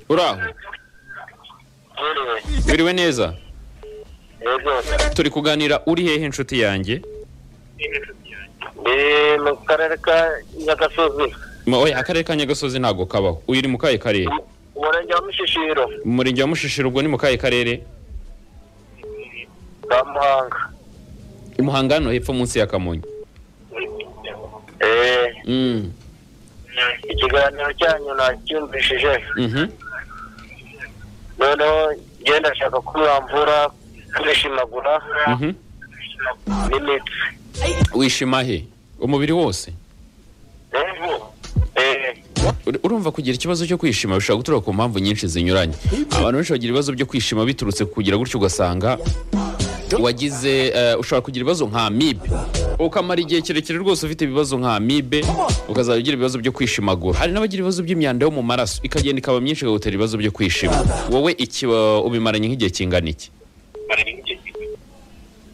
uraho biriwe neza turi kuganira uri hehe inshuti yanjye ndi mu karere ka nyagasozi Ma- oya akarere ka nyagasozi ntabwo kabaho uyu ni mu kahe karere umurenge wa mushishiro mu murenge wa mushishiro ubwo ni mu kahe karere ka muhanga i muhanga hano hepfo munsi ya kamonyi Eh, Mm, ikiganiro cyanyu nacyumvishije mhm. noneho ngenda ndashaka ko mwamvura kwishimagura Mhm. n'imitsi wishima he umubiri wose Eh, Ur- urumva kugira ikibazo cyo kwishima bishobora guturuka ku mpamvu nyinshi zinyuranye abantu benshi bagira ibibazo byo kwishima biturutse ku kugira gutyo ugasanga wagize eh, ushobora kugira ibibazo nka amibe ukamara igihe kirekire rwose ufite ibibazo nka amibe ukazajya ugira ibibazo byo kwishimagura hari n'abagira ibibazo by'imyanda yo mu maraso ikagenda ikaba myinshi ikagutera ibibazo byo kwishima wowe iki eh, ubimaranye nk'igihe kingana iki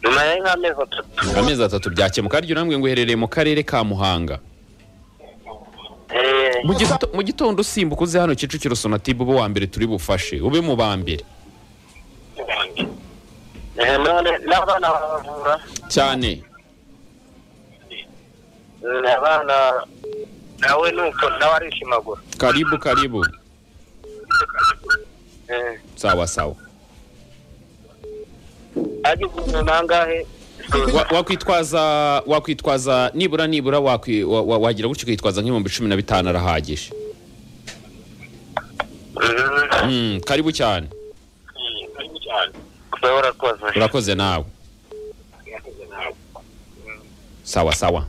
nyuma ya nk'amezi atatu amezi atatu byakemuka harya urambwe ngo uherereye mu karere ka muhanga Eh, Mu gito- mu gitondo usimbuka uze hano kicukiro sonatube ube uwa mbere turi bufashe ube mu ba mbere eh, none n'abana baravura cyane Mm, abana nawe nuko nawe arishimagura karibu karibu Eh, sawa sawa agize umuntu nangahe Wa- wakwitwaza wakwitwaza nibura nibura wakwi- wa- wa- wagira gutyo ukitwaza nk'ibihumbi cumi na bitanu arahagije Mm. Mm, karibu cyane Nawe urakoze urakoze nawe sawa sawa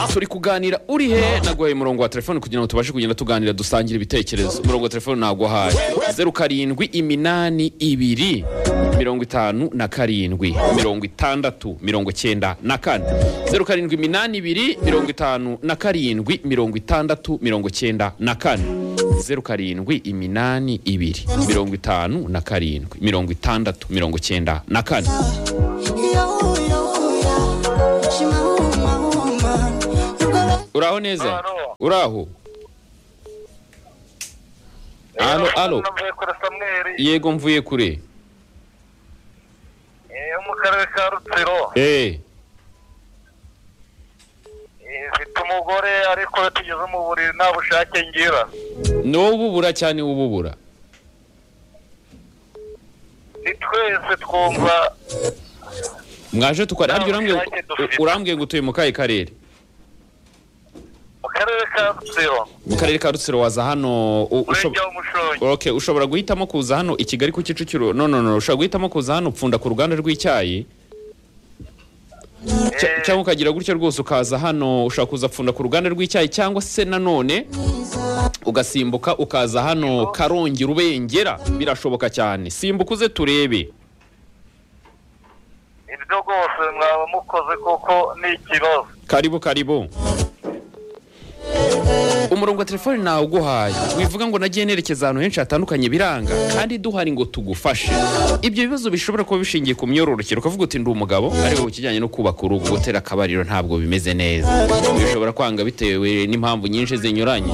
turi kuganira uri he naguhaye umurongo wa telefone kugira ngo tubashe kugenda tuganira dusangira ibitekerezo umurongo wa telefone naguhaye zeru karindwi iminani ibiri mirongo itanu na karindwi mirongo itandatu mirongo icyenda na kane zeru karindwi iminani ibiri mirongo itanu na karindwi mirongo itandatu mirongo icyenda na kane zeru karindwi iminani ibiri mirongo itanu na karindwi mirongo itandatu mirongo icyenda na kane uraho neza Alo. uraho alo alo navuye kuri samweri yego mvuye kure eh, yo mu karere ka rutsiro eh Eh, mfite umugore ariko tugeze mu buriri nta bushake ngira ni wowe ububura cyane wowe ububura ni twese twumva mwaje tukare Nta harya urambwiye bushake dufite. urambwiye ngo utuye mu kahe karere mu karere ka rutsiro mu karere ka rutsiro waza hano u- ushob- umurenge w'umushongi okay ushobora guhitamo kuza hano i kigali ku kicukiro no no no ushobora guhitamo kuza hano upfunda ku ruganda rw'icyayi Cya- Eh, cyangwa ukagira gutyo rwose ukaza hano ushobora kuza pfunda ku ruganda rw'icyayi cyangwa se nanone ugasimbuka ukaza hano karongi rubengera birashoboka cyane simbuka uze turebe ibyo rwose mwaba mukoze kuko ni ikibazo karibu karibu umurongo wa telefone nawe uguhaye wivuga ngo nagiye nerekeza ahantu henshi hatandukanye biranga kandi duhari ngo tugufashe ibyo bibazo bishobora kuba bishingiye ku myororokere ukavuga uti ndi umugabo ariko ku kijyanye no kubaka urugo gutera akabariro ntabwo bimeze neza bishobora kwanga bitewe n'impamvu nyinshi zinyuranye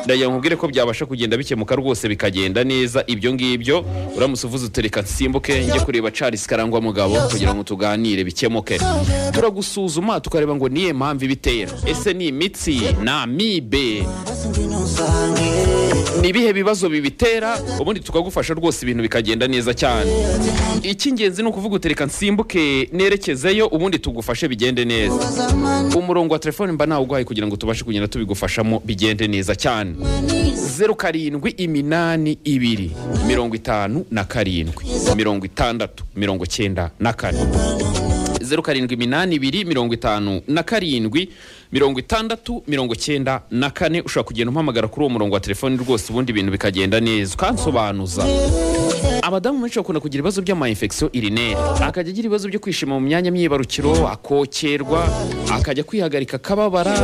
ndagira nkubwire ko byabasha kugenda bikemuka rwose bikagenda neza ibyo ngibyo uramutse uvuze utereka nsimbuke njye kureba Charles Karangwa mugabo kugira ngo tuganire bikemuke turagusuzuma tukareba ngo niye mpamvu ibitera ese ni imitsi ni amibe ni ibihe bibazo bibitera ubundi tukagufasha rwose ibintu bikagenda neza cyane icy'ingenzi ni ukuvuga utereka nsimbuke nerekezeyo ubundi tugufashe bigende neza umurongo wa telefone mba nawuguhaye kugira ngo tubashe kugenda tubigufashamo bigende neza cyane zeru karindwi iminani ibiri mirongo itanu na karindwi mirongo itandatu mirongo icyenda na kane zeru karindwi iminani ibiri mirongo itanu na karindwi mirongo itandatu mirongo icyenda na kane ushobora kugenda umpamagara kuri uwo murongo wa telefone rwose ubundi ibintu bikagenda neza ukansobanuza abadamu benshi bakunda kugira ibibazo by'amayinfekisiyo irineri akajya agira ibibazo byo kwishima mu myanya myibarukiro akokerwa akajya kwihagarika akababara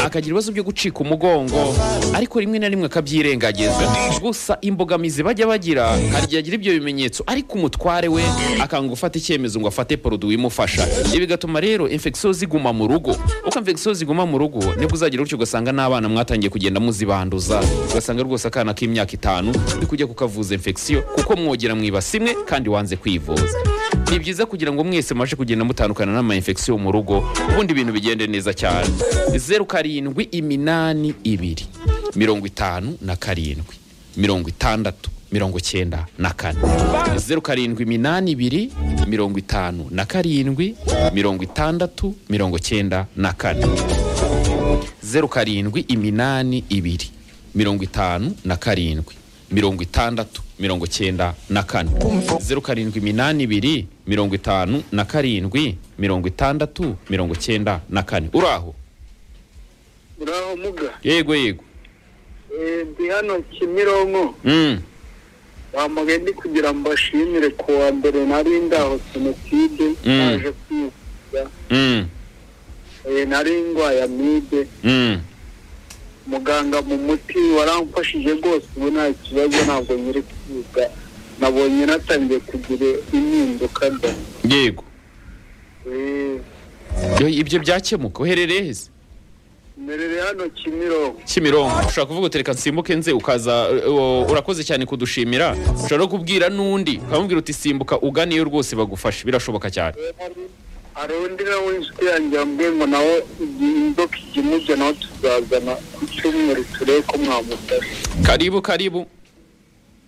akagira ibibazo byo gucika umugongo ariko rimwe na rimwe akabyirengagiza gusa imbogamizi bajya bagira hari igihe agira ibyo bimenyetso ariko umutware we akanga gufata icyemezo ngo afate poroduwi imufasha ibi bigatuma rero infection ziguma mu rugo uko infection ziguma mu rugo nibwo uzagira utyo ugasanga n'abana mwatangiye kugenda muzibanduza ugasanga rwose akana k'imyaka itanu uri kujya kukavuza infection kuko mwogera mu ibasi imwe kandi wanze kwivuza ni byiza kugira ngo mwese mubashe kugenda mutandukana n'ama infection mu rugo ubundi ibintu bigende neza cyane zeru karindwi iminani ibiri mirongo itanu na karindwi mirongo itandatu mirongo icyenda na kane zeru karindwi iminani ibiri mirongo itanu na karindwi mirongo itandatu mirongo icyenda na kane zeru karindwi iminani ibiri mirongo itanu na karindwi mirongo itandatu mirongo icyenda na kane zeru karindwi iminani ibiri mirongo itanu na karindwi mirongo itandatu mirongo icyenda na kane uraho uraho muga yego yego Eh, ndi hano kimironko Mm. bamugaye ndi kugira ngo mbashimire ku wa mbere nari ndaho jenoside Mm. naje kwivuza Mm. Eh, nari ndwaye amibe Mm. muganga mu muti waramfashije rwose ubu nta kibazo ntabwo nyiri kwiga nabonye natangiye kugira impinduka da yego Eh, Yo, ibyo byakemuka uherereye heza mberere hano kimironko kimironko ushobora kuvuga uti reka nsimbuke nze ukaza uh, urakoze cyane kudushimira ushobora no kubwira n'undi ukamubwira uti simbuka uganiyo rwose bagufashe birashoboka cyane Eh, hari- hari undi nawe w'inshuti yanjye yambwiye ngo nawe igihe inzoka ijya imujya nawe tuzazana ku cyumweru turebe ko mwamufasha karibu karibu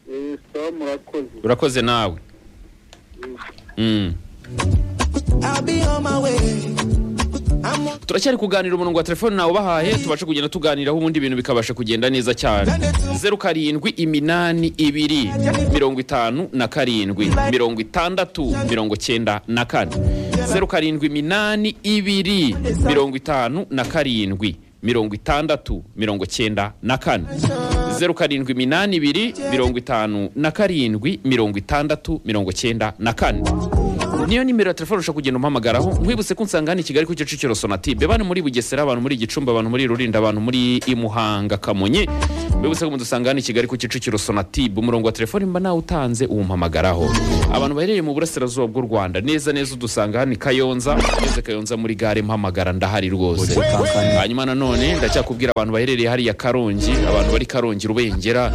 Eh, sawa murakoze urakoze nawe mm. I'll be on my way. I'm on turacyari kuganira umurongo wa telefone nawe ubahaye tubashe kugenda tuganiraho ubundi ibintu bikabasha kugenda neza cyane zeru karindwi iminani ibiri mirongo itanu na karindwi mirongo itandatu mirongo cyenda na kane zeru karindwi iminani ibiri mirongo itanu na karindwi mirongo itandatu mirongo cyenda na kane zeru karindwi iminani ibiri mirongo itanu na karindwi mirongo itandatu mirongo cyenda na kane niyo nimero ya telefone ushobora kugenda umpamagaraho nkwibutse ko nsanga hano i kigali ku kicukiro sonatibe bana muri bugesera abantu muri gicumbi abantu muri rulindo abantu muri imuhanga kamonyi mwibutse ko mudusanga hano i kigali ku kicukiro sonatibe umurongo wa telefone mba nawe utanze uwumpamagaraho abantu baherereye mu burasirazuba bw'u rwanda neza neza udusanga hano i kayonza neza kayonza muri gare mpamagara ndahari rwose hanyuma nanone ndacyakubwira abantu baherereye hariya karongi abantu bari karongi rubengera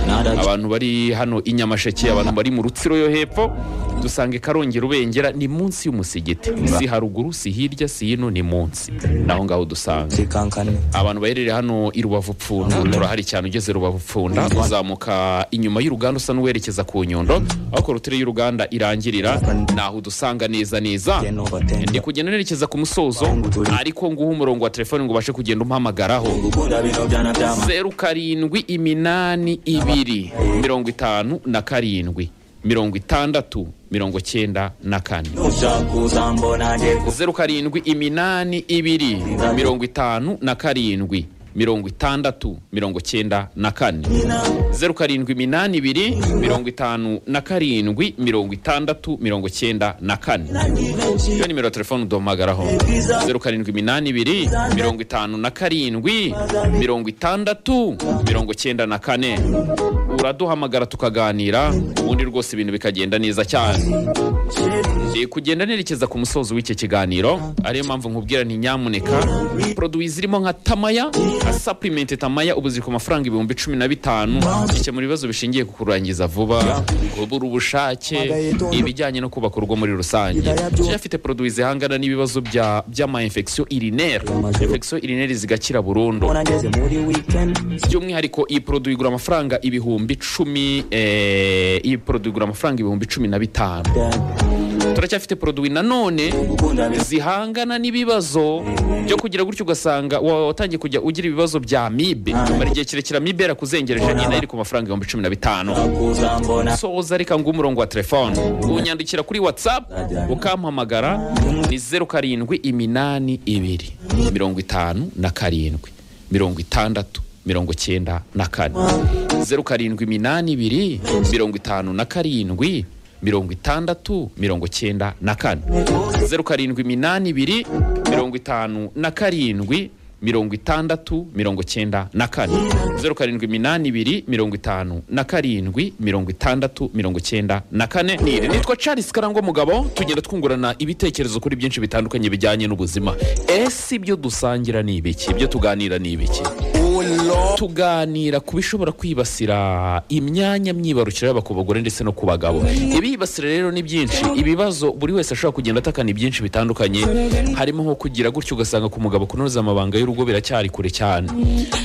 abantu bari hano i nyamasheke abantu bari mu rutsiro yo hepfo dusange karongi rubengera ni munsi y'umusigiti si haruguru si hirya si hino ni munsi naho ngaho dusanga kankane abantu baherereye hano i rubavu pfunda turahari cyane ugeze rubavu pfunda uzamuka inyuma y'uruganda usa n'uwerekeza ku nyundo aho korotire y'uruganda irangirira naho udusanga neza neza ndi kugenda nerekeza ku musozo ariko nguha umurongo wa telefone ngo ubashe kugenda umpamagaraho gukunda bino byana byama zeru karindwi iminani ibiri mirongo itanu na karindwi mirongo itandatu mirongo cyenda na kane uzakuza mbona nge zeru karindwi iminani ibiri mirongo itanu na karindwi mirongo itandatu mirongo cyenda na kane kubyina zeru karindwi iminani ibiri mirongo itanu na karindwi mirongo itandatu mirongo cyenda na kane iyo nimero ya telefone uduhamagaraho zeru karindwi iminani ibiri mirongo itanu na karindwi mirongo itandatu mirongo cyenda na kane uraduhamagara tukaganira ubundi rwose ibintu bikagenda neza cyane Ndi kugenda nerekeza ku musozo w'iki kiganiro ariyo mpamvu nkubwira nti nyamuneka poroduwi zirimo nka tamaya nka sapurimenti tamaya ubu ziri ku mafaranga ibihumbi cumi na bitanu bikemura ibibazo bishingiye ku kurangiza vuba kubura ubushake ibijyanye no kubaka urugo muri rusange Kenya afite poroduwi zihangana n'ibibazo bya by'amayinfekisiyo irineri infekisiyo irineri zigakira burundu mbona ngeze muri weekend by'umwihariko iyi poroduwi igura amafaranga ibihumbi icumi eh, iyi poroduwi igura amafaranga ibihumbi cumi na bitanu turacyafite poroduwi nanone gukunda bino zihangana n'ibibazo byo kugira gutyo ugasanga wa- watangiye kujya ugira ibibazo bya amibe mara igihe kirekire amibe yarakuzengereje nyine iri ku mafaranga ibihumbi cumi na bitanu uzakuza mbona soza reka nguhe umurongo wa telefone unyandikira kuri whatsapp ukampamagara ni zeru karindwi iminani ibiri mirongo itanu na karindwi mirongo itandatu mirongo cyenda na kane zeru karindwi iminani ibiri mirongo itanu na karindwi mirongo itandatu mirongo cyenda na kane zeru karindwi iminani ibiri mirongo itanu na karindwi mirongo itandatu mirongo cyenda na kane zeru karindwi iminani ibiri mirongo itanu na karindwi mirongo itandatu mirongo cyenda na kane Niri. nitwa charles karangwa mugabo tugenda twungurana ibitekerezo kuri byinshi bitandukanye bijyanye n'ubuzima ese ibyo dusangira ni ibiki ibyo tuganira ni ibiki tuganira ku bishobora kwibasira imyanya myibarukiro yaba ku bagore ndetse no ku bagabo ibibasira rero ni byinshi ibibazo buri wese ashobora kugenda atakana ibyinshi bitandukanye harimo nko kugira gutyo ugasanga ku mugabo kunoza amabanga y'urugo biracyari kure cyane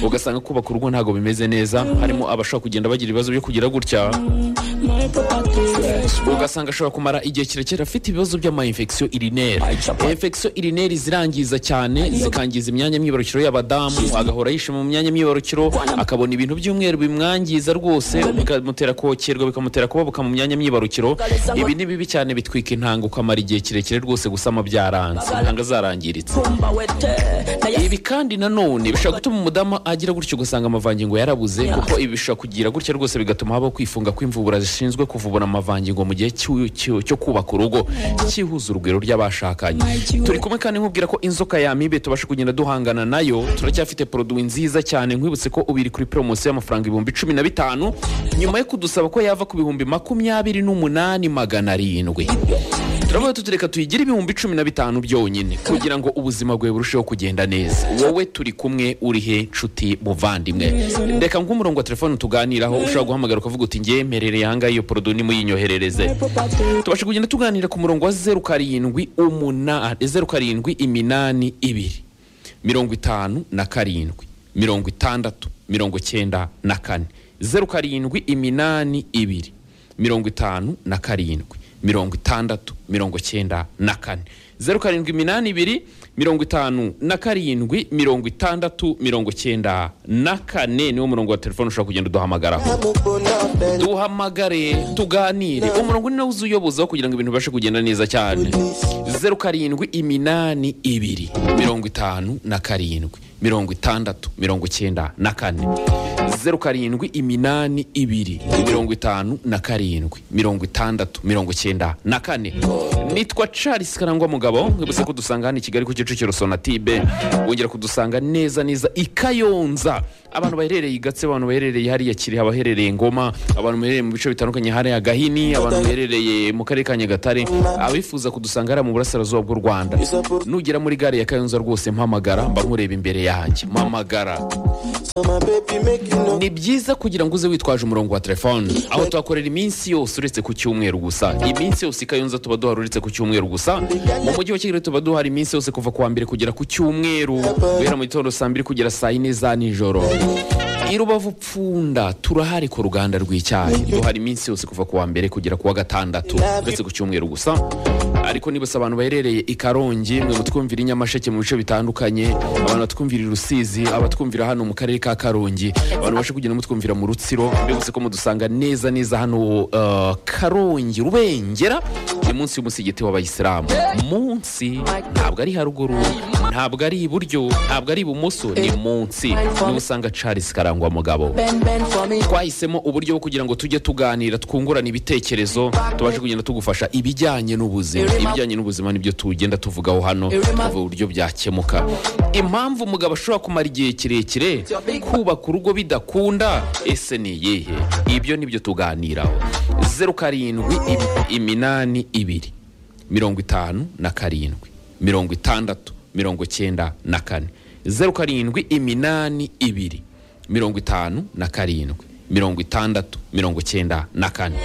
ugasanga kubaka urugo ntabwo bimeze neza harimo abashobora kugenda bagira ibibazo byo kugira gutya ugasanga ashobora kumara igihe kirekire afite ibibazo by'amayinfekisiyo irineri infekisiyo irineri zirangiza cyane zikangiza imyanya myibarukiro y'abadamu agahora yishe mu myanya myibarukiro akabona ibintu by'umweru bimwangiza rwose bikamutera kokerwa bikamutera kubabuka mu myanya myibarukiro ibi ni bibi cyane bitwika intanga ukamara igihe kirekire rwose gusama byaranze intanga zarangiritse ibi kandi nanone bishobora gutuma umudamu agira gutyo ugasanga amavangingo yarabuze kuko ibi bishobora kugira gutya rwose bigatuma habaho kwifunga kw'imvubura zishinzwe kuvubura amavangingo mu gihe cy'u- cy'u- cyo kubaka urugo cyihuza urugwiro ry'abashakanye turi kumwe kandi nkubwira ko inzoka yamibe tubasha kugenda duhangana nayo turacyafite poroduwi nziza cyane nkwibutse ko ubiri kuri poromosiyo y'amafaranga ibihumbi cumi na bitanu nyuma yo kudusaba ko yava ku bihumbi makumyabiri n'umunani magana arindwi turavuga tuti reka tuyigire ibihumbi cumi na bitanu byonyine kugira ngo ubuzima bwawe burusheho kugenda neza wowe turi kumwe uri he nshuti muvandimwe reka nk'umurongo wa telefone tuganiraho ushobora guhamagara ukavuga uti ngemerere yanga iyo porodo nimuyinyoherereze tubashe kugenda tuganira ku murongo wa zeru karindwi umunani zeru karindwi iminani ibiri mirongo itanu na karindwi mirongo itandatu mirongo cyenda na kane zeru karindwi iminani ibiri mirongo itanu na karindwi mirongo itandatu mirongo cyenda na kane zeru karindwi iminani ibiri mirongo itanu na karindwi mirongo itandatu mirongo cyenda na kane niwo murongo wa telefone ushobora kugenda uduhamagaraho duhamagare tuganire umurongo ni nawe uza uyobozaho kugira ngo ibintu bibashe kugenda neza cyane zeru karindwi iminani ibiri mirongo itanu na karindwi mirongo itandatu mirongo cyenda na kane zeru karindwi iminani ibiri mirongo itanu na karindwi mirongo itandatu mirongo cyenda na kane nitwa charles karangwa mugabo nkibutse ko dusanga hano i kigali ku kicukiro sonatibe wongera kudusanga neza neza i kayonza abantu baherereye i gatse abantu baherereye hariya kiri abaherereye ngoma abantu baherereye mu bice bitandukanye hariya gahini abantu baherereye mu karere ka nyagatare abifuza kudusanga hariya mu burasirazuba bw'u rwanda nugera muri gare ya kayonza rwose mpamagara mba nkureba imbere yanjye mpamagara ni byiza kugira ngo uze witwaje umurongo wa telefone aho tuhakorera iminsi yose uretse ku cyumweru gusa iminsi yose i kayonza tuba duhari uretse ku cyumweru gusa mu mujyi wa kigali tuba duhari iminsi yose kuva ku wa mbere kugera ku cyumweru guhera mu gitondo saa mbiri kugera saa yine za nijoro i rubavu pfunda turahari ku ruganda rw'icyayi duhari iminsi yose kuva ku wa mbere kugera ku wa gatandatu uretse ku cyumweru gusa ariko nibutse abantu baherereye i karongi mwe mutwumvira i nyamasheke mu bice bitandukanye abantu batwumvira i rusizi abatwumvira hano mu karere ka karongi abantu bashe kugenda mutwumvira mu rutsiro mbibutse ko mudusanga neza neza hano uh, karongi rubengera ni munsi y'umusigiti w'abayisilamu munsi ntabwo ari haruguru ntabwo ari iburyo ntabwo ari ibumoso ni munsi niho usanga charles karangwa mugabo Bend, bend for me. twahisemo uburyo bwo kugira ngo tujye tuganira twungurana ibitekerezo tubashe kugenda tugufasha ibijyanye n'ubuzima ibijyanye n'ubuzima nibyo tugenda tuvugaho hano tuvuga uburyo byakemuka impamvu umugabo ashobora kumara igihe kirekire kubaka urugo bidakunda ese ni iyihe ibyo nibyo tuganiraho zeru karindwi im- iminani ibiri mirongo itanu na karindwi mirongo itandatu mirongo cyenda na kane zeru karindwi iminani ibiri mirongo itanu na karindwi mirongo itandatu mirongo cyenda na kane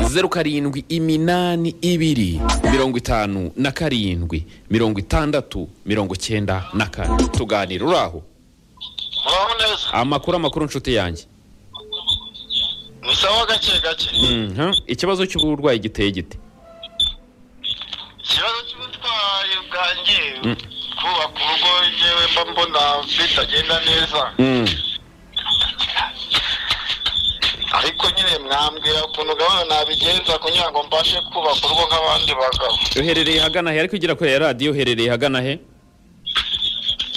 zeru karindwi iminani ibiri mirongo itanu na karindwi mirongo itandatu mirongo cyenda na kane tuganira uraho muraho neza amakuru amakuru nshuti yanjye ni sawa gake gake Mhm. ikibazo cy'uburwayi giteye gite ikibazo cy'ubutwayi bwanjye kubaka urugo yewe mba mbona bitagenda neza Mm. ariko nyine mwambwira ukuntu gahunda nabigenza kugira ngo mbashe kubaka urugo nk'abandi bagabo uherereye hagana he ariko ugera kuri ya radiyo uherereye hagana he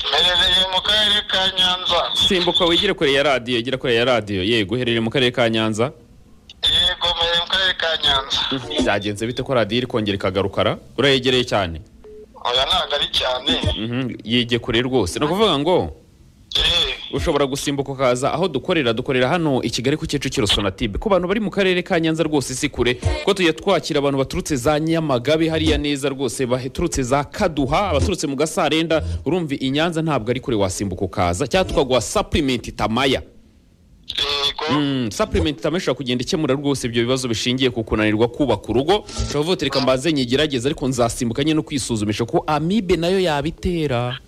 mperereye mu karere ka ka nyanza simbuka wigire kure ya radiyo gira kure ya radiyo yego uherereye mu karere ka nyanza yego mpereye mu karere ka nyanza byagenze bite ko radiyo iri kongera ikagarukara urayegereye cyane oya ntabwo ari cyane Mhm, yegeye kure rwose ni ukuvuga ngo eee ushobora gusimbuka ukaza aho dukorera dukorera hano i kigali ku kicukiro sonatube ku bantu bari mu karere ka nyanza rwose si kure kuko tujya twakira abantu baturutse za nyamagabe hariya neza rwose baturutse za kaduha abaturutse mu gasarenda urumva i nyanza ntabwo ari kure wasimbuka ukaza cyangwa tukaguha supplement tamaya yego Mm, supplement tamaya ishobora kugenda ikemura rwose ibyo bibazo bishingiye ku kunanirwa kubaka urugo ushobora kuvuga uti reka mbanze nyigerageze ariko nzasimbuka nyine no kwisuzumisha ko amibe nayo yabitera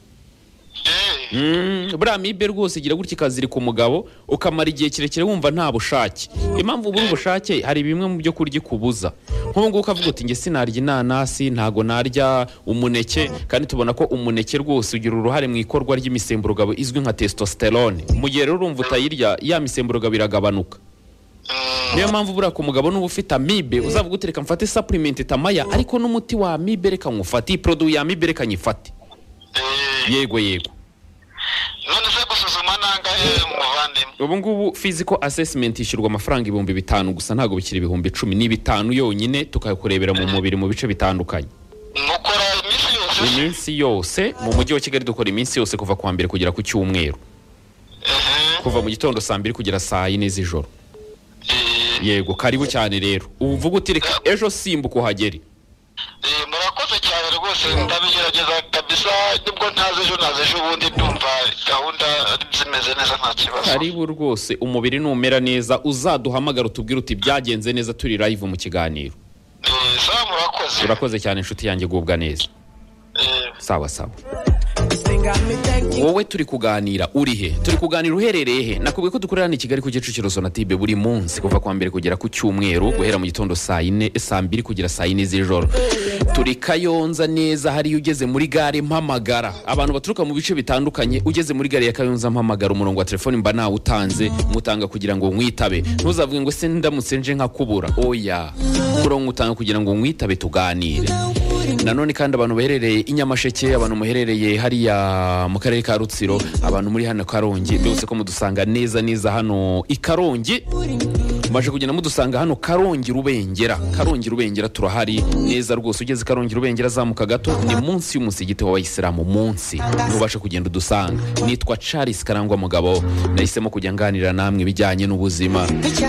eee Mm, buriya mibe rwose igira gutya ikazirika umugabo ukamara igihe kirekire wumva nta bushake impamvu buri ubushake hari bimwe mu byo kurya ikubuza nk'ubu ngubu ukavuga uti nge sinarya inanasi ntago narya umuneke kandi tubona ko umuneke rwose ugira uruhare mu ikorwa ry'imisemburo izwi nka testosterone mu gihe rero urumva utayirya ya misemburo iragabanuka niyo mpamvu buriya ku mugabo n'uba ufite amibe uzavuga uti reka mfate supplement tamaya ariko n'umuti wa amibe reka nywufate iyi poroduwi ya amibe reka nyifate eee yego yego none se gusuzuma nangahe muvandimwe ubu ngubu physical assessment ishyurwa amafaranga ibihumbi bitanu gusa ntabwo bikiri ibihumbi icumi ni bitanu yonyine tukakurebera mu mubiri mu bice bitandukanye mukora iminsi yose iminsi yose mu mujyi wa kigali dukora iminsi yose kuva ku wa mbere kugera ku cyumweru eee kuva mu gitondo saa mbiri kugera saa yine z'ijoro eee yego karibu cyane rero uvuga uti reka ejo simbuka uhagere eee murakoze cyane rwose ndabigerageza kabisa nubwo ntazi ejo ntazi ejo ubundi ndumva gahunda zimeze neza nta kibazo karibu rwose umubiri numera neza uzaduhamagara utubwire uti byagenze neza turi live mu kiganiro eee sawa murakoze urakoze cyane inshuti yanjye gubwa neza eee sawa sawa This thing got me thinking. wowe turi kuganira uri he turi kuganira uherereye he nakubwiye ko dukorera hano i kigali ku kicukiro sonatibe buri munsi kuva kuwa mbere kugera ku cyumweru guhera mu gitondo saa yine saa mbiri kugera saa yine z'ijoro turi kayonza neza hariyo ugeze muri gare mpamagara abantu baturuka mu bice bitandukanye ugeze muri gare ya kayonza mpamagara umurongo wa telefoni mba nawutanze mutanga kugira ngo mwitabe ntuzavuge ngo se ndamutse nje nkakubura oya umurongo utanga kugira ngo mwitabe tuganire nanone kandi abantu baherereye i nyamasheke abantu muherereye hariya mu karere ka rutsiro abantu muri hano karongi byose ko mudusanga neza neza hano i karongi mbaje kugenda mudusanga hano karongi rubengera karongi rubengera turahari neza rwose ugeze karongi rubengera azamuka gato ni munsi y'umusigiti w'abayisilamu munsi ntubashe kugenda udusanga nitwa charles karangwa mugabo nahisemo kujya nganira namwe ibijyanye n'ubuzima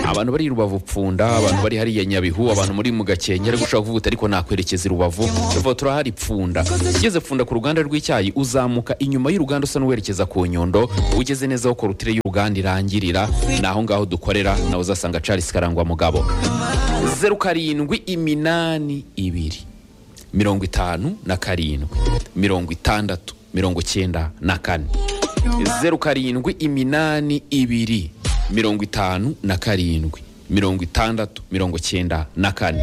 abantu bari i rubavu pfunda abantu bari hariya nyabihu abantu muri mu gakenke ariko ushobora kuvuga uti ariko nakwerekeza i rubavu tuvuga turahari pfunda ugeze pfunda ku ruganda rw'icyayi uzamuka inyuma y'uruganda usa n'uwerekeza ku nyundo ugeze neza aho korutire y'uruganda irangirira ni aho ngaho dukorera nawe uzasanga charles karangwa mugabo zeru karindwi iminani ibiri mirongo itanu na karindwi mirongo itandatu mirongo icyenda na kane zeru karindwi iminani ibiri mirongo itanu na karindwi mirongo itandatu mirongo icyenda na kane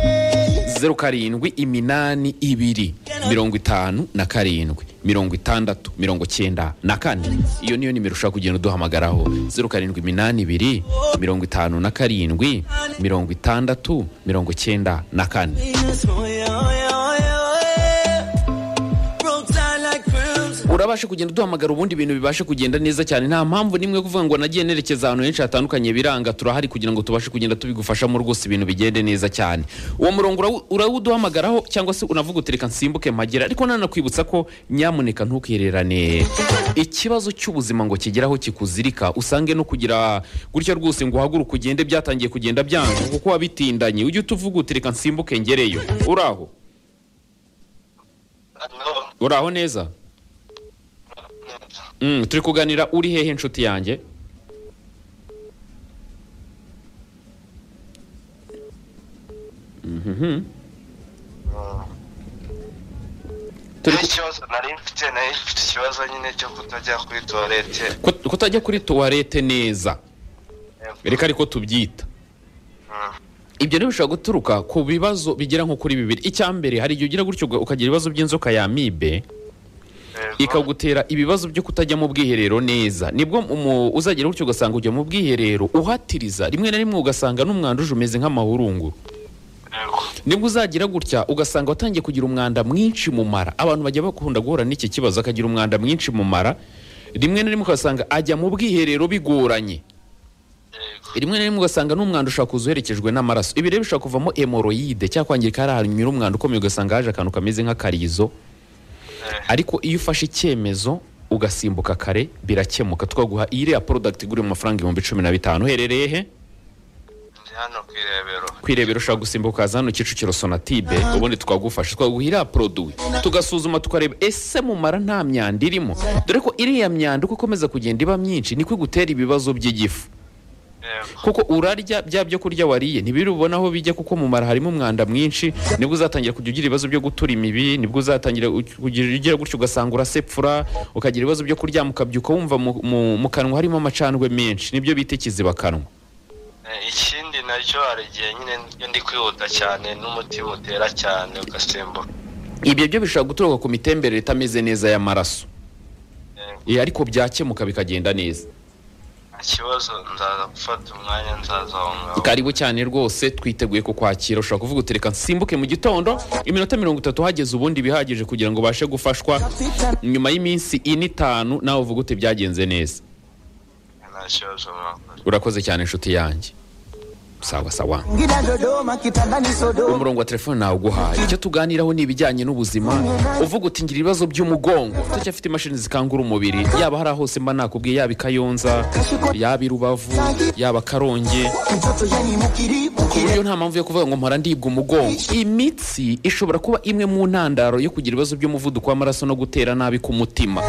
zeru karindwi iminani ibiri mirongo itanu na karindwi mirongo itandatu mirongo icyenda na kane iyo niyo nimero ushaka kugenda uduhamagaraho zeru karindwi iminani ibiri mirongo itanu na karindwi mirongo itandatu mirongo icyenda na kane Oh, yeah, oh, yeah, oh, yeah, oh, yeah. Broke down like crimson. urabasha kugenda uduhamagara ubundi ibintu bibashe kugenda neza cyane nta mpamvu n'imwe yo kuvuga ngo nagiye nerekeza ahantu henshi hatandukanye biranga turahari kugira ngo tubashe kugenda tubigufashamo rwose ibintu bigende neza cyane uwo murongo urawu- urawuduhamagaraho cyangwa se unavuga uti reka nsimbuke mpagera ariko nanakwibutsa ko nyamuneka ntukihererane ikibazo cy'ubuzima ngo kigeraho kikuzirika usange no kugira gutya rwose ngo uhaguruke ugende byatangiye kugenda byanga kuko wabitindanye ujye utuvuga uti reka nsimbuke ngereyo uraho uraho neza Mm, turi kuganira uri hehe inshuti yanjye Mhm. Turi ku- n'ikibazo nari mfite nari mfite ikibazo nyine cyo kutajya kuri tuwarete kut- kutajya kuri tuwarete neza reka ariko tubyita ibyo rero bishobora guturuka ku bibazo bigera nko kuri bibiri icyambere hari igihe ugira gutyo uga- ukagira ibibazo by'inzoka ya mibe ikagutera ibibazo byo kutajya mu bwiherero neza nibwo umu- uzagera gutyo ugasanga ujya mu bwiherero uhatiriza rimwe na rimwe ugasanga n'umwanda uje umeze nk'amahurunguru nibwo uzagira gutya ugasanga watangiye kugira umwanda mwinshi mu mara abantu bajya bakunda guhura n'iki kibazo akagira umwanda mwinshi mu mara rimwe na rimwe ugasanga ajya mu bwiherero bigoranye rimwe na rimwe ugasanga n'umwanda ushobora kuza uherekejwe n'amaraso ibi rero bishobora kuvamo emoroyide cyangwa kwangirika hari ahantu nyiri umwanda ukomeye ugasanga haje akantu kameze nk'akarizo ariko iyo ufashe icyemezo ugasimbuka kare birakemuka twaguha iriya porodagiti igura mu mafaranga ibihumbi cumi na bitanu uherereye he ndi hano ku irebero kwirebera ushobora gusimbuka ukaza hano kicukiro sonatibe ubundi twagufasha twaguha iriya poroduwi tugasuzuma tukareba ese mumara nta myanda irimo dore ko iriya myanda uko ikomeza kugenda iba myinshi niko igutera ibibazo by'igifu yego kuko urarya bya byo kurya wariye ntibiri ubona aho bijya kuko mu mara harimo umwanda mwinshi nibwo uzatangira kujya ugira ibibazo byo gutura imibi nibwo uzatangira u- kugira ugira gutyo ugasanga urasepfura ukagira ibibazo byo kuryama ukabyuka wumva mu- mu- mu kanwa harimo amacandwe menshi nibyo bita ikizibakanwa Eh, ikindi nacyo hari igihe nyine iyo ndi kwihuta cyane n'umutima utera cyane ugasimbuka ibyo byo bishobora guturuka ku mitemberere itameze neza y'amaraso Yego. Eh, ariko byakemuka bikagenda neza nta kibazo nzaza gufata umwanya nzaza aho ngaho karibu cyane rwose twiteguye kukwakira ushobora kuvuga uti reka nsimbuke mu gitondo iminota mirongo itatu hageze ubundi bihagije kugira ngo ubashe gufashwa nyuma y'iminsi ine itanu nawe uvuga uti byagenze neza nta kibazo mwakoze urakoze cyane inshuti yanjye sawa sawa Ngina Dodoma kitandani Sodoma umurongo wa telefone nawe uguhaye icyo tuganiraho ni ibijyanye n'ubuzima uvuga uti ngira ibibazo by'umugongo turacyafite imashini zikangura umubiri yaba hari aho hose mba nakubwiye yaba i kayonza yaba i rubavu yaba karongi mtoto yani mukiri ku mukiri buryo nta mpamvu yo kuvuga ngo mpora ndibwa umugongo imitsi ishobora kuba imwe mu ntandaro yo kugira ibibazo by'umuvuduko w'amaraso no gutera nabi ku mutima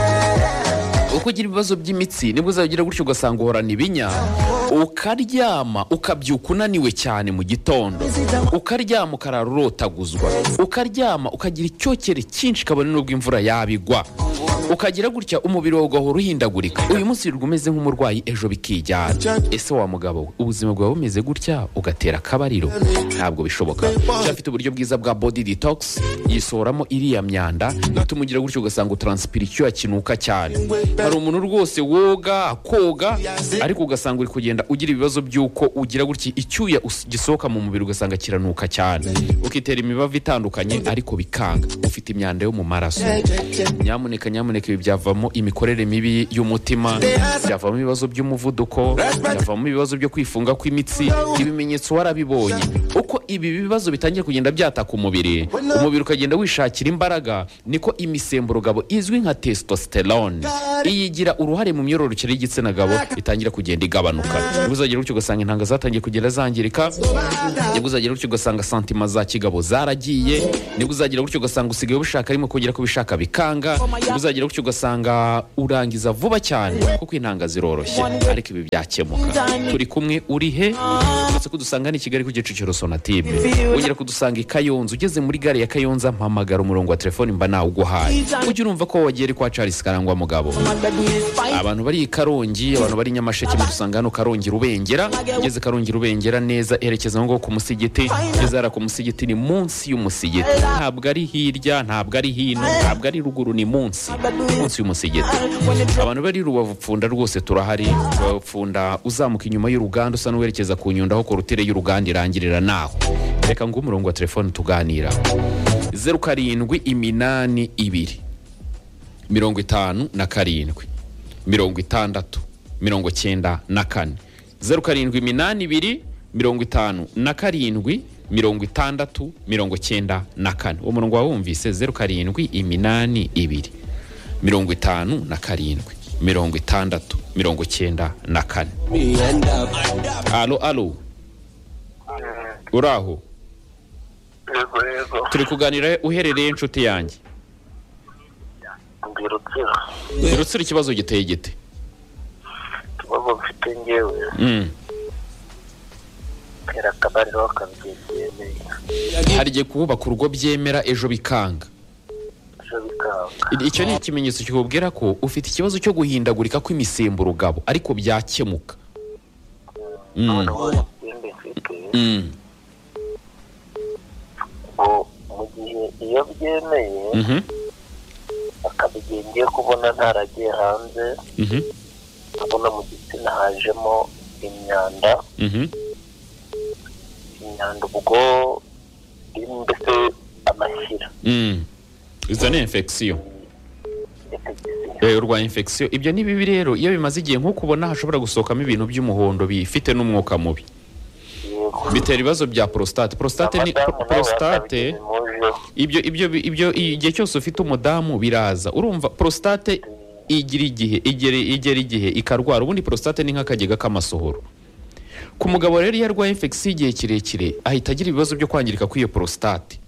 uko ugira ibibazo by'imitsi nibwo uzajya ugira gutyo ugasanga uhorana ibinya ukaryama ukabyuka unaniwe cyane mu gitondo ukaryama ukarara urotaguzwa ukaryama ukagira icyokere cyinshi kabone n'ubwo imvura yabigwa ukagira gutya umubiri wawe ugahora uhindagurika uyu munsi wirirwa umeze nk'umurwayi ejo bikijyana ese wa mugabo we ubuzima bwawe bumeze gutya ugatera akabariro ntabwo bishoboka cyafite uburyo bwiza bwa body detox yisohoramo iriya myanda ituma ugira gutyo ugasanga utransipira icyuya kinuka cyane hari umuntu rwose woga koga ariko ugasanga uri kugenda ugira ibibazo by'uko ugira gutya icyuya us- gisohoka mu mubiri ugasanga kiranuka cyane ukitera imibavu itandukanye ariko bikanga ufite imyanda yo mu maraso nyamuneka nyamuneka ibi byavamo imikorere mibi y'umutima byavamo ibibazo by'umuvuduko byavamo ibibazo byo kwifunga kw'imitsi ibimenyetso warabibonye uko ibi bibazo bitangiye kugenda byataka umubiri umubiri ukagenda wishakira imbaraga niko imisemburo gabo izwi nka testosterone iyigira uruhare mu myororokere y'igitsina gabo itangira kugenda igabanuka nibwo uzagira gutyo ugasanga intanga zatangiye kugenda zangirika nibwo uzagira gutyo ugasanga santima za kigabo zaragiye nibwo uzagira gutyo ugasanga usigaye ubishaka arimo kugera ko ubishaka bikanga nibwo uzagira gutyo ugasanga urangiza vuba cyane kuko intanga ziroroshye ariko ibi byakemuka turi kumwe uri he uretse ko dusanga ni i kigali ku gicukiro sonatibe wongera kudusanga i kayonza ugeze muri gare ya kayonza mpamagara umurongo wa telefoni mba nawuguhaye ujye urumva ko wagiye ari kwa charles karangwa mugabo abantu bari i karongi abantu bari i nyamasheke mudusanga hano karongi rubengera ugeze karongi rubengera neza erekeza ngo ku musigiti ugeze hariya ku musigiti ni munsi y'umusigiti ntabwo ari hirya ntabwo ari hino ntabwo ari ruguru ni munsi munsi y'umusigiti abantu bari i rubavu pfunda rwose turahari rubavu pfunda uzamuka inyuma y'uruganda usa n'uwerekeza ku nyundo aho korutire y'uruganda irangirira naho reka ngo umurongo wa telefone tuganira zeru karindwi iminani ibiri mirongo itanu na karindwi mirongo itandatu mirongo cyenda na kane zeru karindwi iminani ibiri mirongo itanu na karindwi mirongo itandatu mirongo cyenda na kane uwo murongo wawumvise zeru karindwi iminani ibiri mirongo itanu na karindwi mirongo itandatu mirongo cyenda na kane alo alo uraho yego yego turi kuganira uherereye inshuti yanjye ndi rutsiro rutsira ikibazo giteye gite ikibazo mfite ngewe Mm. tera akabariro kabyemeye hari igihe kubaka urugo byemera ejo bikanga ejo bikanga I- icyo ni ikimenyetso kikubwira ko ufite ikibazo cyo guhindagurika kw'imisemburo gabo ariko byakemuka Mm. noneho ikindi mfite Mm. ngo mu gihe iyo byemeye Mhm. akabigiye ngiye kubona ntaragiye hanze Mhm. ndabona mu gitsina hajemo imyanda Mhm. imyanda ubwo mbese amashyira Mm. izo ni infection Eh, urwanya infection ibyo ni bibi rero iyo bimaze igihe nk'uko ubona hashobora gusohokamo ibintu by'umuhondo bifite n'umwuka mubi bitera ibibazo bya prostate prostate ni pro- prostate ibyo ibyo ibyo igihe cyose ufite umudamu biraza urumva prostate igira igihe igera igera igihe ikarwara ubundi prostate ni nk'akagega k'amasohoro ku mugabo rero iyo arwaye infection igihe kirekire ahita agira ibibazo byo kwangirika kw'iyo prostate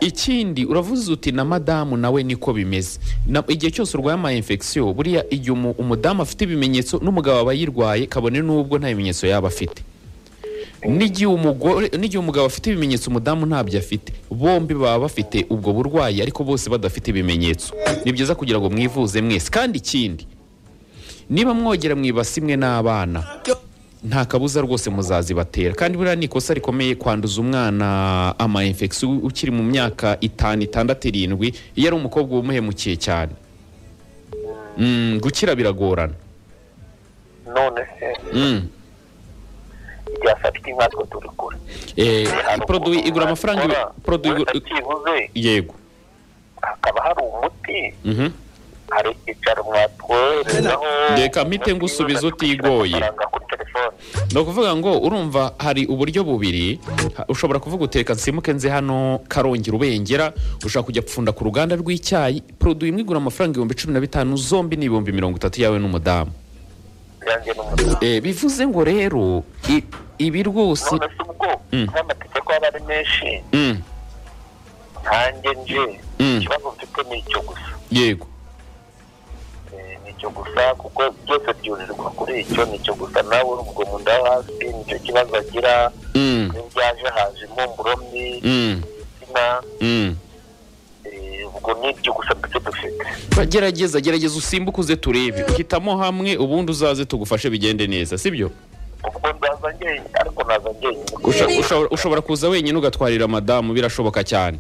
ikindi uravuze uti na madamu nawe niko bimeze Na- igihe cyose urwaye ama infection buriya igihe umu- umudamu afite ibimenyetso n'umugabo aba yirwaye kabone n'ubwo nta bimenyetso yaba afite n'igihe umugore n'igihe umugabo afite ibimenyetso umudamu ntabyo afite bombi baba bafite ubwo burwayi ariko bose badafite ibimenyetso ni byiza kugira ngo mwivuze mwese kandi ikindi niba mwogera mwibasi imwe n'abana nta kabuza rwose muzazibatera kandi buriya ni ikosa rikomeye kwanduza umwana ama infection u- ukiri mu myaka itanu itandatu irindwi iyo ari umukobwa wumuhemukiye cyane Mm, gukira biragorana none se Mm. ryafata iki nkatwe turi kure Eh, Hari produit ukuntu igura amafaranga wabikora, ibi- produit uretse igura- byibuze yego hakaba hari umuti Mhm. hari icyicaro mwatwoherezaho Reka mpite ngusubiza utigoye. amafaranga kuri telefone ni ukuvuga ngo urumva hari uburyo bubiri ha- ushobora kuvuga uteka nsimuke nze hano karongera ubengera ushobora kujya gupfunda ku ruganda rw'icyayi produit imwe igura amafaranga ibihumbi cumi na bitanu zombi ni ibihumbi mirongo itatu yawe n'umudamu yanjye n'umuti Eh, bivuze ngo rero i- ibi rwose none se ubwo Mm. nk'amategeko aba ari menshi Mm, nkanjye nje Mm. ikibazo mfite ni icyo gusa yego Eh, ni icyo gusa kuko byose byurirwa kuri icyo ni icyo gusa nawe urubwo mu nda yo hasi nicyo kibazo agira Mm, iyo byaje haje impumuro mbi mm, izina mm. eh, ubwo ni ibyo gusa ndetse dufite Ba- gerageza gerageza usimbuke uze turebe hitamo hamwe ubundi uzaze tugufashe bigende neza sibyo ubwo ndaza njyenyine ariko naza njyenyine Usha- ushobora- ushobora kuza wenyine ugatwarira madamu birashoboka cyane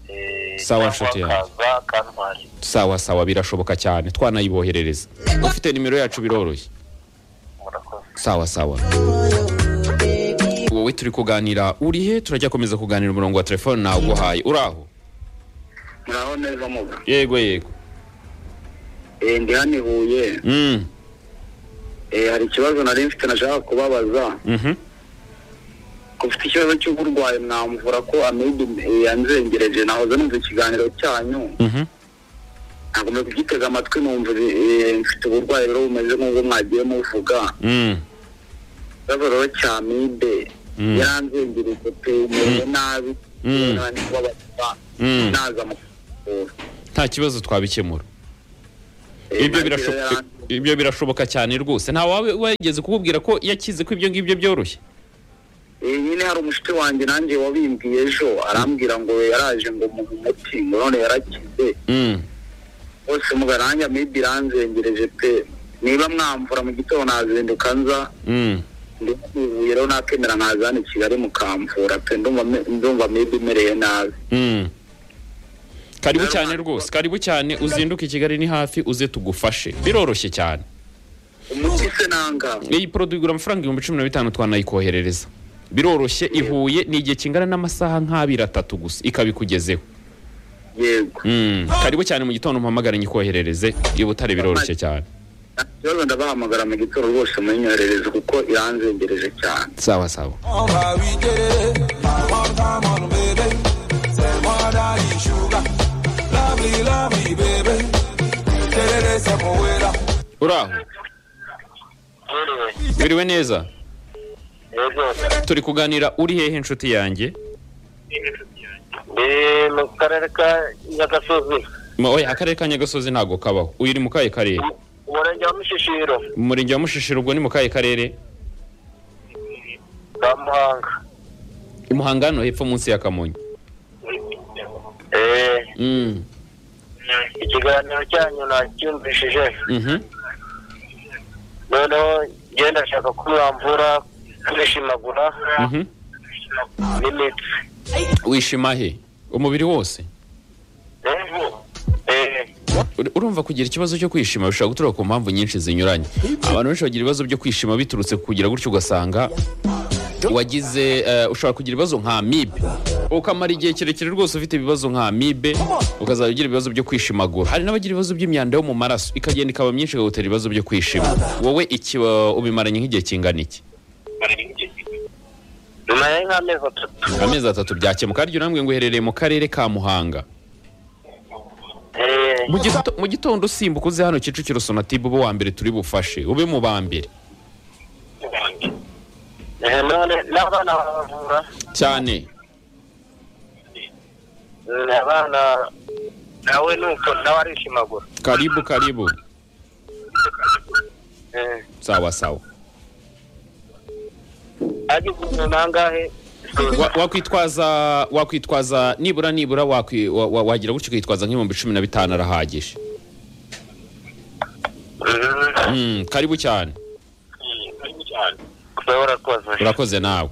Eh, Sawa, cyangwa nshuti yanjye. akaza akantwara sawa sawa birashoboka cyane twanayiboherereza ufite nimero yacu biroroshye murakoze sawa sawa wowe turi kuganira urihe turajya komeza kuganira umurongo wa telefone naguhaye uraho muraho neza muga yego yego Eh, ndi hano i huye mm. Eh, hari ikibazo nari mfite nashaka kubabaza mhm. ko mfite ikibazo cy'uburwayi mwamvura ko amibe eh, yanzengereje nahoze numva ikiganiro cyanyu Mhm. nagomba kugitega amatwi numva eh, mfite uburwayi rero bumeze nk'ubwo mwagiye muvuga Mm. ikibazo rero cya amibe Mm. yaranzengereje pe umerewe nabi Mm. nandi kubabaza Mm. naza mu kuvura nta kibazo twabikemura Eh, ibyo nagire birashoboka yan- ibyo birashoboka cyane rwose nta wawe wageze kukubwira ko yakize ko ibyo ngibyo byoroshye Eh, nyine hari umushuti wanjye nanjye wabimbwiye ejo arambwira ngo yaraje ngo mu muti ngo none yarakize mm. bose mugarange amibi iranzengereje pe niba mwamvura mu gitondo nazinduka nza Mm. ndivuye rero nakemera nkaza hano i kigali mukamvura pe ndumva me- ndumva amibi imereye nabi Mm. karibu cyane rwose karibu cyane uzinduke i kigali ni hafi uze tugufashe biroroshye cyane umuti se nanga iyi poroduwi igura amafaranga ibihumbi cumi na bitanu twanayikoherereza biroroshye ihuye ni igihe kingana n'amasaha nk'abiri atatu gusa ikabikugezeho yego Mm. karibu cyane mu gitondo mpamagare nyikoherereze i butare biroroshye cyane nta kibazo ndabahamagara mu gitondo rwose munyoherereze kuko iranzengereje cyane sawa sawa on how we did it. My one time on baby. Say more than you sugar. Lovely, lovely baby. Did it, it's a poeta. uraho yewe biriwe neza yewe turi kuganira uri hehe inshuti yanjye ni mu karere ka nyagasozi Ma- oya akarere ka nyagasozi ntabwo kabaho uyu uri mu kahe karere umurenge wa mushishiro mu murenge wa mushishiro ubwo ni mu kahe karere ka muhanga i muhanga hano hepfo munsi ya kamonyi Eh, Mm. ikiganiro cyanyu nacyumvishije Mhm. noneho ngenda ndashaka ko mwamvura kwishimagura Mhm. n'imitsi wishima he umubiri wose Eh, Ur- urumva kugira ikibazo cyo kwishima bishobora guturuka ku mpamvu nyinshi zinyuranye abantu benshi bagira ibibazo byo kwishima biturutse ku kugira gutyo ugasanga wagize eh, ushobora kugira ibibazo nka amibe ukamara igihe kirekire rwose ufite ibibazo nka amibe ukazajya ugira ibibazo byo kwishimagura hari n'abagira ibibazo by'imyanda yo mu maraso ikagenda ikaba myinshi ikagutera ibibazo byo kwishima wowe iki wa- ubimaranye nk'igihe kingana iki nyuma ya nk'amezi atatu amezi atatu byakemuka harya urambwe ngo uherereye mu karere ka muhanga Eh, Mu gito- mu gitondo usimbuka uze hano kicukiro sonatibe ube uwa mbere turi bufashe ube mu ba mbere eh, none n'abana baravura cyane Mm, abana nawe nuko nawe arishimagura karibu karibu Eh, sawa sawa agize umuntu angahe Wa- wakwitwaza wakwitwaza nibura nibura wakwi- wa- wa- wagira gutyo ukitwaza nk'ibihumbi cumi na bitanu arahagije Mm, Mm, karibu cyane uba warakoze urakoze nawe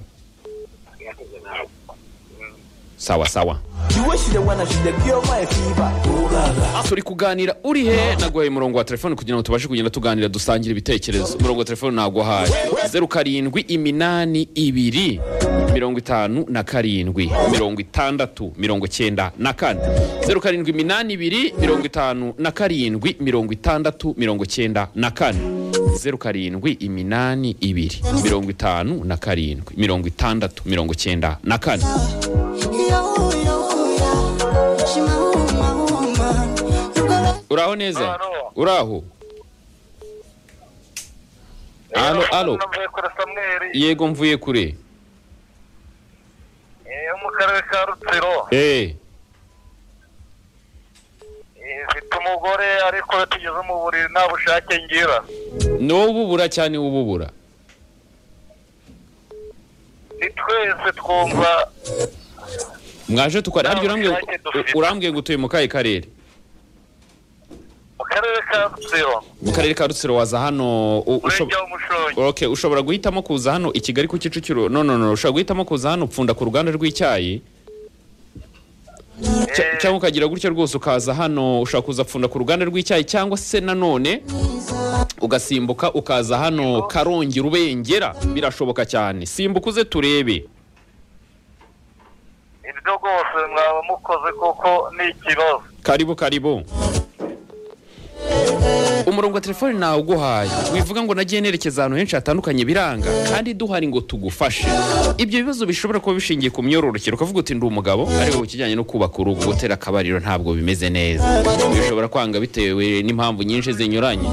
sawa sawa turi kuganira uri he naguhaye umurongo wa telefone kugira ngo tubashe kugenda tuganira dusangira ibitekerezo umurongo wa telefone naguhaye zeru karindwi iminani ibiri mirongo itanu na karindwi mirongo itandatu mirongo cyenda na kane zeru karindwi iminani ibiri mirongo itanu na karindwi mirongo itandatu mirongo cyenda na kane zeru karindwi iminani ibiri mirongo itanu na karindwi mirongo itandatu mirongo cyenda na kane uraho neza Alo. uraho alo alo navuye kuri samweri yego mvuye kure eh, yo mu karere ka rutsiro eh Eh, mfite umugore ariko iyo tugeze mu buriri nta bushake ngira n'ububura cyane ububura ni twese twumva mwaje tukora harya urambwiye ngo- Nta bushake dufite. urambwiye ngo utuye mu kahe karere mu karere ka rutsiro mu karere ka rutsiro waza hano u- ushob- umurenge w'umushongi Okay, ushobora guhitamo kuza hano i Kigali ku Kicukiro no no no ushobora guhitamo kuza hano upfunda ku ruganda rw'icyayi Cya- Eh. cyangwa ukagira gutyo rwose ukaza hano ushobora kuza pfunda ku ruganda rw'icyayi cyangwa se nanone ugasimbuka ukaza hano karongera ubengera birashoboka cyane simbuka uze turebe ibyo rwose mwaba mukoze kuko ni ikibazo karibu karibu umurongo wa telefone nawuguhaye wivuga ngo nagiye nerekeza ahantu henshi hatandukanye biranga kandi duhari ngo tugufashe ibyo bibazo bishobora kuba bishingiye ku myororokere ukavuga uti ndi umugabo ariko ku kijyanye no kubaka urugo gutera akabariro ntabwo bimeze neza bishobora kwanga bitewe n'impamvu nyinshi zinyuranye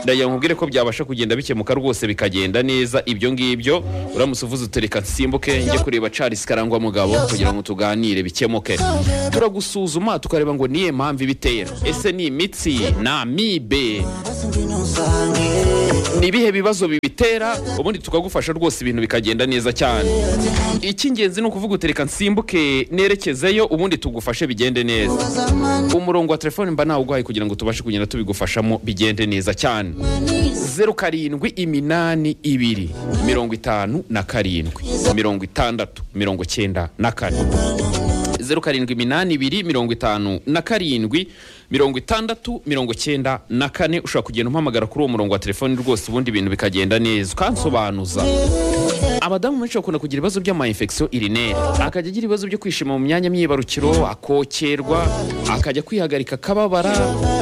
ndagira ngo nkubwire ko byabasha kugenda bikemuka rwose bikagenda neza ibyo ngibyo uramutse uvuze utereka nsimbuke njye kureba Charles Karangwa mugabo kugira ngo tuganire bikemuke turagusuzuma tukareba ngo niye mpamvu ibitera ese ni imitsi ni amibe ni ibihe bibazo bibitera ubundi tukagufasha rwose ibintu bikagenda neza cyane icy'ingenzi ni ukuvuga utereka nsimbuke nerekezeyo ubundi tugufashe bigende neza umurongo wa telefone mba nawuguhaye kugira ngo tubashe kugenda tubigufashamo bigende neza cyane zeru karindwi iminani ibiri mirongo itanu na karindwi mirongo itandatu mirongo cyenda na kane zeru karindwi iminani ibiri mirongo itanu na karindwi mirongo itandatu mirongo cyenda na kane ushobora kugenda umpamagara kuri uwo murongo wa telefoni rwose ubundi ibintu bikagenda neza ukansobanuza abadamu benshi bakunda kugira ibibazo by'amayinfekisiyo irineri akajya agira ibibazo byo kwishima mu myanya myibarukiro akokerwa akajya kwihagarika akababara